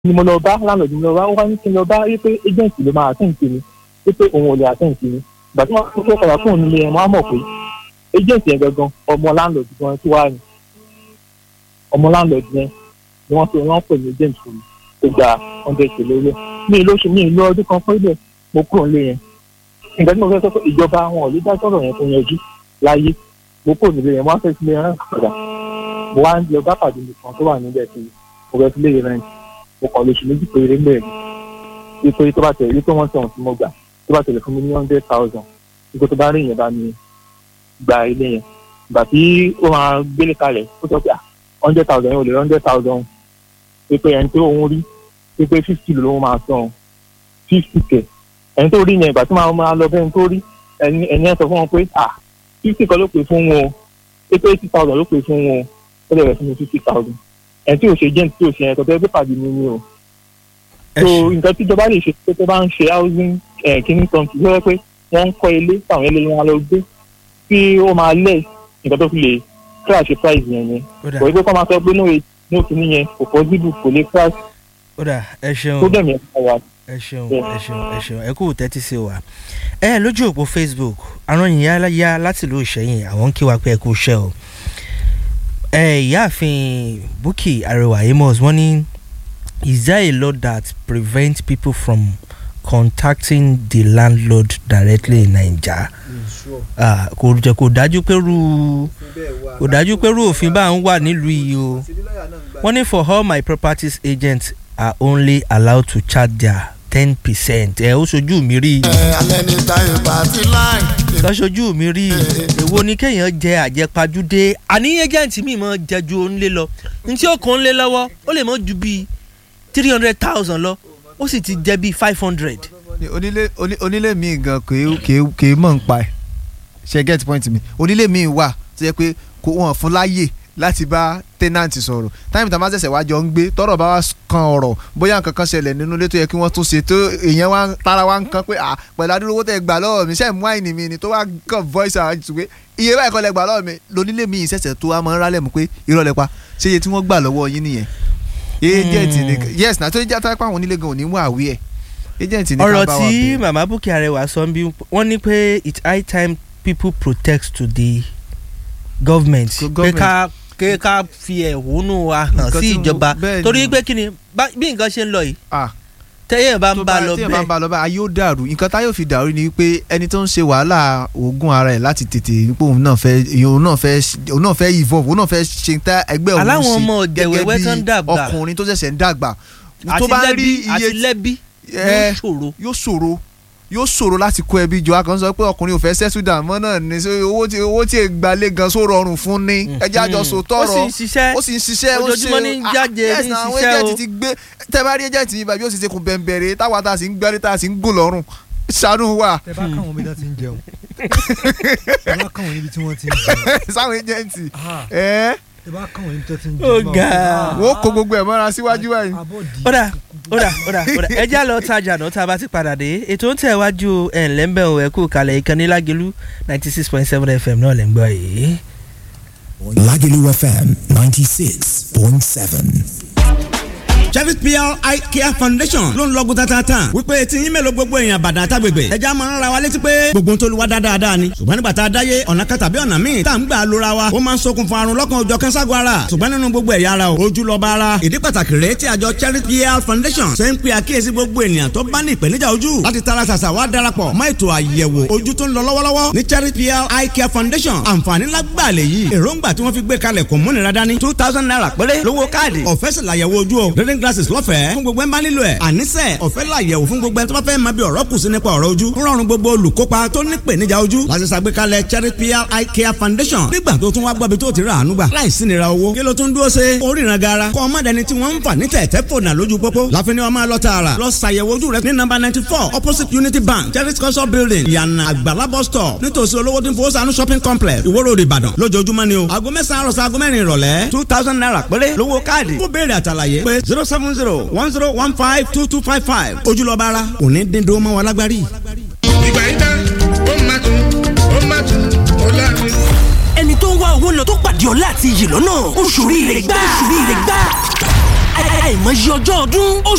ni mo lọ bá láńlọ́ọ̀dù mi lọ bá ó wá ní kí n lọ bá wípé agent ló máa àtẹ̀ǹtì mi wípé òun ò lè àtẹ̀ǹtì mi ìgbà tí wọ́n fẹ́ padà fóònù nílé yẹn wọ́n á mọ̀ pé agent yẹn gangan ọmọ láńlọ́ọ̀dù gan tí wàá ní ọmọ láńlọ́ọ̀dù yẹn ni wọ́n pe wọ́n pè ní agent fún mi tó gba hundred k lórí ẹ̀ mi ì lóṣù mi ì lọ ọdún kan pé bẹ́ẹ̀ mo kúrò nílé yẹn nǹkan tí mo fẹ́ sọ pé ìjọba wọn ò lè dá sọ̀rọ̀ yẹn tó yanjú láyé mo kúrò nílé yẹn mo wá fẹ́ sílé yẹn padà mo wá ń lọ bá pàdé mi kan tó wà níbẹ̀ sí mo fẹ́ sílé yẹn rẹ̀ mo kàn lóṣù méjì péré ń bẹ̀rẹ̀ wípé tó bá tẹ̀lé wípé wọ́n tẹ̀wọ̀n tí mo gbà tó bá tẹ̀lé fún mi ní hundred thousand wípé tó bá rí ìyẹn bá mi gba ilé yẹn ìgbà tí ó máa gbélé kalẹ̀ ó sọ pé à hundred thousand yẹn ò lè hundred thousand wípé ẹni tó òun rí wípé fifty ló máa san fifty kẹ̀ ẹni tó rí yẹn ìgbà tí máa máa lọ bẹ́ẹ̀ tó rí ẹni ẹni ẹ sọ fún wọn pé à fifty kan ló pè fún wọn o wípé eighty thousand ló pè fún wọn o ó lè rẹ̀ fún mi fifty thousand ẹni tí ò ṣe jẹ́ tí ò ṣe yẹn kò tẹ́ pé pàdé mi ni o so nǹkan tí ìjọba lè ṣe pé tó bá ń ṣe housing kìíní kan kì í sọ pé wọ́n ń kọ́ ilé táwọn ilé wọn lọ gbé tí ó máa lẹ̀ nǹkan tó fi lè crash price yẹn ni kò ní pé kọ́ máa sọ pé ní òkìní yẹn kò possible kò lè crash ó dà ẹ ṣeun tó dẹ̀ yẹn fún wa. ẹ ṣeun ẹ ṣeun ẹ ṣeun ẹ kú tẹ́tí sí wa ẹ lójú òpó facebook àrùn yìnyín yá láti ìlú ìṣẹ́yìn àwọn ń kí wa pé ẹ kú iṣẹ́ o ẹ ìyáàfin bukki arẹwà amos wọ́n ní is there a law that prevents people from contacting the landlord directly in naija Ah, kò jẹ kò dájú pé rú kò dájú pé rú òfin bá ń wà nílùú yìí o wọ́n ní for all my properties agents are only allowed to charge their ten percent ẹ ó sojú mi rí i alẹ́ ní táyọ̀ pàtí láì. lọ́sọ̀jú mi rí i èwo ni kéèyàn jẹ àjẹpajúdé àní agent mi mọ̀ jẹ ju òun lé lọ ní tí ó kàn ń lé lọ́wọ́ ó lè mọ̀ ju bíi three hundred thousand lọ ó sì ti jẹ bíi five hundred. onílé oní- onílé mi gan kì í kì í mọ̀ ń pa ẹ̀ ṣe get point mi onílé mi wà tó yẹ pé kò wọ́n fún láyè láti bá tenant sọ̀rọ̀ táìmù tá a máa ṣẹ̀ṣẹ̀ wá jọ ń gbé tọ́rọ̀ bá wá kan ọ̀rọ̀ bóyá nǹkan kan ṣẹlẹ̀ nínú ilé tó yẹ kí wọ́n tún ṣe tó èèyàn wá ń- tára wá ń kan pé à pẹ̀lú adúrú owó tẹ̀ gbà lọ́wọ́ mi ṣe mú àìní mi ni tó wá kàn voice out àti pé iye báyìí kọ́ lẹ gbà lọ́wọ́ mi lónílé mi ìṣẹ̀ṣẹ̀ tó wá máa ń rálẹ̀ mú pé irọ́ lẹ pa ṣé iye tí wọ́n gbà lọ́wọ́ yín nìyẹn agent ni yes na tó ń jẹ́ àtàkùn àwọn onílé gan ò ní mú àwí ẹ̀ agent ni ká ọ̀rọ̀ bá wa tí bẹ̀rẹ̀. màmá bukki arẹwà sọ ń bí wọ́n ní pé it's high time people protest to the government Go- pé government. ká pé ká fi ẹ̀hónú wa hàn Nǹkan sí tí mo- ìjọba bẹ́ẹ̀ ni. torí pé kí ni bá- bí nǹkan ṣe ń lọ yìí ah tẹ́yẹ̀ bá ń tó bá lọ tí ẹ bá ń bẹ́ẹ̀ bá lọ bẹ́ẹ̀ ayé ó dàrú nǹkan tá yóò fi dàrú ni pé ẹni tó ń ṣe wàhálà oògùn ara ẹ̀ láti tètè pé òun náà fẹ́ òun náà fẹ́ òun náà fẹ́ evolve òun náà fẹ́ ṣe tá ẹgbẹ́ òun Aláwọn ṣe ọmọ ọ̀jẹ̀wẹ̀wẹ̀ tó ń dàgbà. ọkùnrin tó ṣẹ̀ṣẹ̀ ń dàgbà tó àti bá lẹ́bí rí àti iye lẹ́bí ẹ, ló ṣòro. yóò ṣòro yóò ṣòro láti kó ẹbí jọ akàn sọ pé ọkùnrin ò fẹ́ settle down mọ́ náà ní ṣé owó tí owó tí ègbàlè gan só rọrùn fún ni ẹjẹ́ àjọsọ ó tọrọ sì ń ṣiṣẹ́ ó sì ń ṣiṣẹ́ ó Ojoojúmọ́ ṣe- ní ń ah, jáde, yes, ní ń na, àwọn ṣiṣẹ́ agent o. ti gbé tẹ́ bá rí agent yìí bàbí ó sì ṣe kún bẹ̀m̀bẹ̀rẹ̀ táwa tá a sì ń gbẹ́rí tá a sì ń gùn lọ́rùn ṣàánú wa tẹ bá káwọn bí wọ́n ti ń jẹun tẹ bá káwọn níbi tí wọ́n ti ń jẹun sáwọn agent Ah, ẹ tẹ bá káwọn níbi tí wọ́n ti ń Ó jẹun. ga. wọ́n kó gbogbo ẹ̀ mọ́ra síwájú báyìí. abọ́dì ó dà ó dà ó dà ó dà ẹ já lọ tajà náà tá a bá ti padà dé ètò ń tẹ̀wájú ẹ̀ ńlẹ́ ń bẹ̀ ọ̀ ẹ̀kú kalẹ̀ ìkànnì lágẹ̀lú ninety six point seven fm náà lẹ́ ń gbọ́ yìí. Lagelu FM 96.7. Cherry PR Eye Care Foundation ló ń lọ́gùn tatata wípé tí yín mélòó gbogbo èèyàn bàdàn àtàgbègbè ẹja máa ń ra wa létí pé gbogbo tó lu wa dáadáa ni ṣùgbọ́n nígbà tá a dáyé ọ̀nà kan tàbí ọ̀nà míì tá à ń gbà lóra wa ó máa ń ṣokùnfà àrùn lọ́kàn òjọ̀ kẹ́sàgọ́ ara ṣùgbọ́n nínú gbogbo ẹ̀yà ara o ojú lọ́ba ara ìdí pàtàkì rèé tí àjọ Cherry PR Foundation ṣe ń pe àkíyèsí gbogbo ènìyàn tó bá ní ìpèníjà ojú láti tara ṣàṣà wá darapọ̀ mọ́ ètò àyẹ̀wò ojú tó ń lọ lọ́wọ́lọ́wọ́ ní Cherry PR Eye Care Foundation àǹfààní lágbàá lè yí èròǹgbà tí wọ́n fi gbé kalẹ̀ kò múnira dání two thousand naira péré lówó káàdì ọ̀fẹ́ sì làyẹ̀wò ojú o reading glasses lọ́fẹ̀ẹ́ fún gbogbo ẹ̀ ń bá nílò ẹ̀ àníṣe ọ̀fẹ́ làyẹ̀wò fún gbogbo ẹ̀ tó bá fẹ́ máa bí ọ̀rọ̀ kù sí nípa ọ̀rọ̀ ojú ń rọrùn gbogbo olùkópa tó ní ìpèníjà ojú láti ṣàgbékalẹ̀ Cherry PR Eye Care Foundation nígbà tó tún wá gbọ́bi tó ti rà àánú gbà láìsí nira owó kí ló tún dúró ṣe oríran gara kọ́ ọmọdéni tí wọ́n ń fà ní tẹ̀tẹ̀ fònà lójú pópó láfi ni wọ́n máa lọ tààrà lọ ṣàyẹ̀wò ojú rẹ ní nọ́mbà ninety four opposite Unity Bank Cherry culture building ìyànà àgbàlá bus stop nítòsí olówó tí ń fowó sànú shopping complex Ìwó Road Ìbàdàn lójoojúmọ́ ni o aago mẹ́sàn-án àròsọ aago mẹ́rin ìrọ̀lẹ́ two thousand naira péré lówó káàdì fún béèrè àtàlàyé pé zero seven zero one zero one five two two five five ojúlọ́ba ara òní dídó mọ́ wa lágbárí. ìgbà yìí tán ó máa tún ó máa tún ó láàrin. ẹni tó ń wá owó lọ tó pàdé ọlá àti iyì lọ́nà oṣù rí rẹ̀ gbà oṣù rí rẹ̀ gbà àìmọye ọjọ́ ọdún oṣù